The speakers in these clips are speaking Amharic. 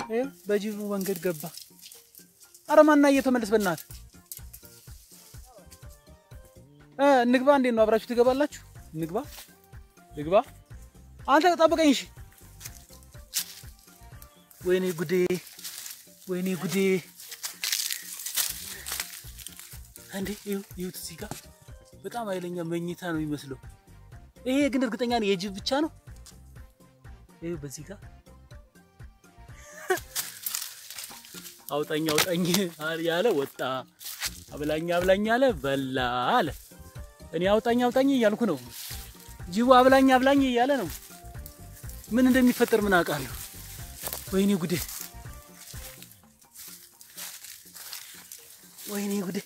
ይኸው በጅቡ መንገድ ገባ። አረ ማና እየተመለስ በእናት እ እንግባ። እንዴት ነው አብራችሁ ትገባላችሁ? እንግባ ልግባ። አንተ ጠብቀኝ እሺ። ወይኔ ጉዴ፣ ወይኔ ጉዴ። እንዴ ይኸው ይኸውት እዚህ ጋር በጣም ኃይለኛ መኝታ ነው የሚመስለው። ይሄ ግን እርግጠኛ ነኝ የጅብ ብቻ ነው። ይኸው በዚህ ጋር አውጣኝ አውጣኝ ያለ ወጣ፣ አብላኝ አብላኝ አለ በላ አለ። እኔ አውጣኝ አውጣኝ እያልኩ ነው፣ ጅቡ አብላኝ አብላኝ እያለ ነው። ምን እንደሚፈጠር ምን አውቃለሁ? ወይኔ ጉዴ፣ ወይኔ ጉዴ፣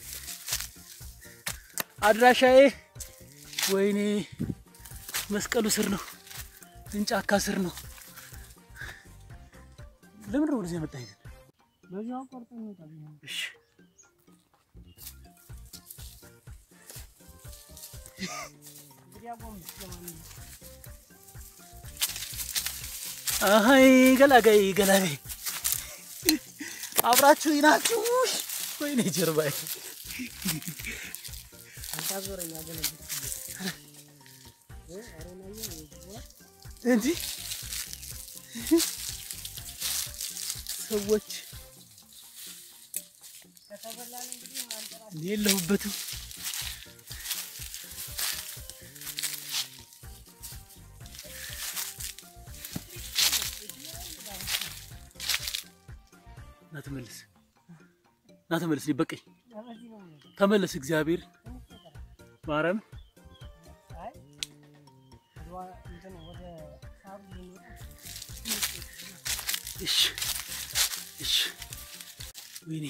አድራሻዬ ወይኔ መስቀሉ ስር ነው፣ እንጫካ ስር ነው። ለምን ነው ወደዚህ ያመጣኝ ግን? በዚሁ አቋርጠን እንወጣለን። እሺ እንግዲህ አቆም ለማንኛውም አይ ገላጋይ ገላጋይ አብራችሁ ናችሁ። ወይኔ ጀርባዬ አታዞረኝ አገለግል አሮናየ እንዲህ ሰዎች ከተበላን እንግዲህ ማንጠራ እኔ የለሁበትም። ና ተመለስ፣ ና ተመለስ። እኔ በቀኝ በዚህ ነው የሚሄደው። ተመለስ። እግዚአብሔር ትንሽ ይቀራል። ማርያም አይ ወደ ዋ- እንትን ወደ ሳሩ ልንወጣ እሺ፣ እሺ። ወይኔ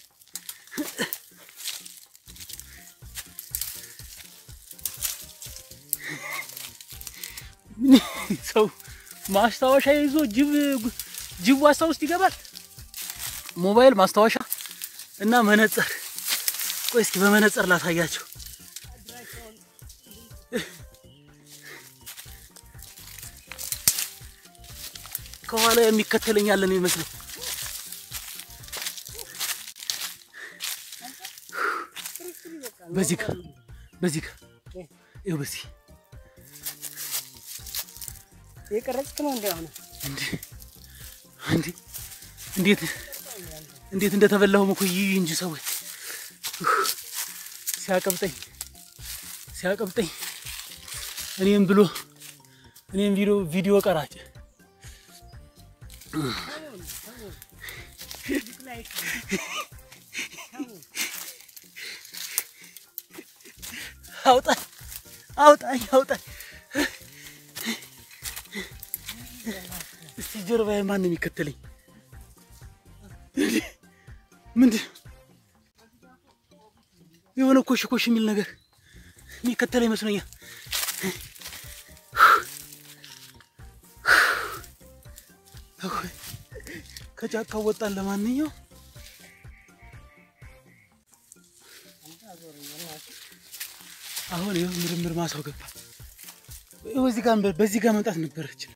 ምን ሰው ማስታወሻ ይዞ ጅብ ጅብ ዋሳ ውስጥ ይገባል። ሞባይል ማስታወሻ እና መነጽር። ቆይ እስኪ በመነጽር ላሳያቸው። ከኋላ የሚከተለኝ ያለ ነው ይመስለው። በዚህ ጋር በዚህ ጋር ይኸው በዚህ የቀረጽክ ነው እንደ አሁን እንዴ እንዴ እንዴት እንዴት እንደተበላሁም እኮ ይይ እንጂ ሰዎች ሲያቀብጠኝ ሲያቀብጠኝ እኔም ብሎ እኔም ቪዲዮ ቪዲዮ ቀራጭ አውጣኝ አውጣኝ አውጣኝ። እስቲ ጀርባዬ ማን ነው የሚከተለኝ? ምንድን የሆነ ኮሽ ኮሽ የሚል ነገር የሚከተለኝ ይመስለኛል። ከጫካው ወጣን። ለማንኛውም አሁን ይኸው ምርምር ማሳው ገባ። ይኸው እዚህ ጋር በዚህ ጋር መምጣት ነበረችን።